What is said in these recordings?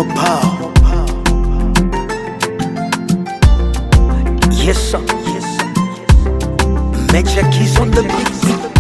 Mopao. Yes, sir. Yes, sir. Major keys on the beat.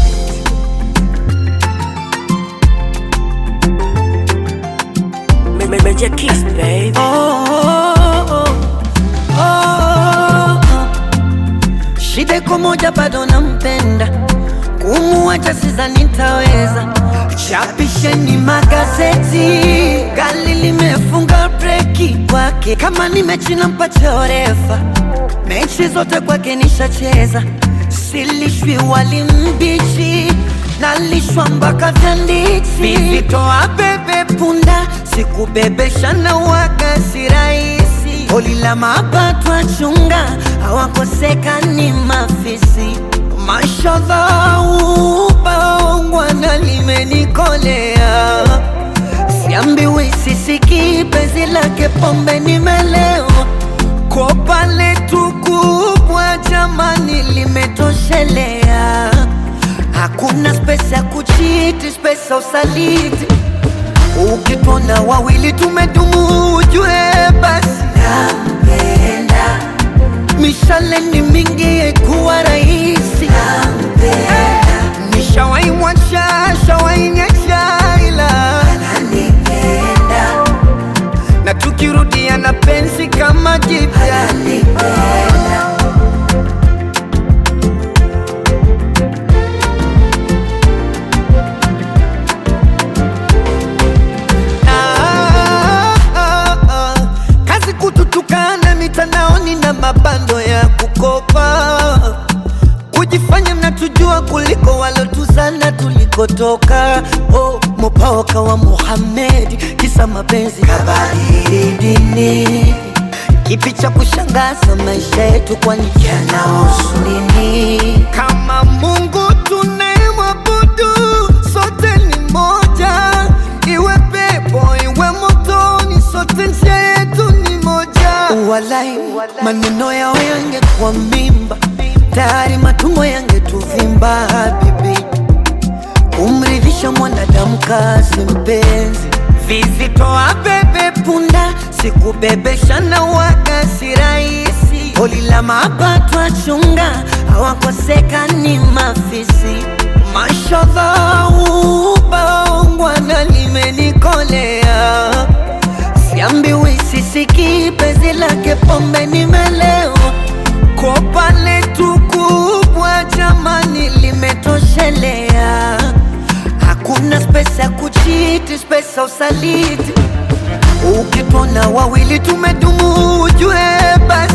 Ma- ma- Major Kiss, baby. Oh, oh, oh. Shida iko moja, bado nampenda, kumuacha sidhani nitaweza. Chapisheni magazeti, gari limefunga breki kwake. Kama ni mechi nampa chorefa, mechi zote kwake nishacheza. Silishwi wali mbichi, nalishwa mpaka vyanditi. Vivitoa bebe punda, sikubebesha na waga si rahisi. Holi la mapato achunga, hawakosekani mafisi. Mashallah, ubaongwana limenikolea Siambiwi sisiki penzi lake pombe nimelewa Kopa letu kubwa jamani limetoshelea Hakuna spesa ya kuchiti, spesa usaliti Ukitona wawili tumedumu ujue basi nampenda Mishale ni mingi kuwa rahisi Nishawai mwacha, shawai nyesha ila na tukirudia na penzi kama jipya Ah, ah, ah. kazi kututukana mitandaoni na mabando ya kukopa kujifanya mnatujua kuliko walotuzana tulikotoka. Oh, mopaoka wa Muhammad, kisa mapenzi kabadili dini. Kipi cha kushangaza maisha yetu, kwani yanahusu nini? Kama Mungu tunayemwabudu sote ni moja, iwe pepo iwe motoni, sote njia yetu ni moja. Walai, maneno yao yangekuwa mimba, tayari matumbo yangetuvimba. Habibi, kumridhisha mwanadamu kazi mpenzi, vizitoa bebe punda, sikubebesha na waga si rahisi. Holi la mapato achunga, hawakosekani mafisi. Mashallah, ubaongwana limenikolea Siambiwi sisiki penzi lake pombe nimelewa Kopa letu kubwa jamani limetoshelea Hakuna spesa ya kuchiti, spesa usaliti Ukitona wawili tumedumu ujue basi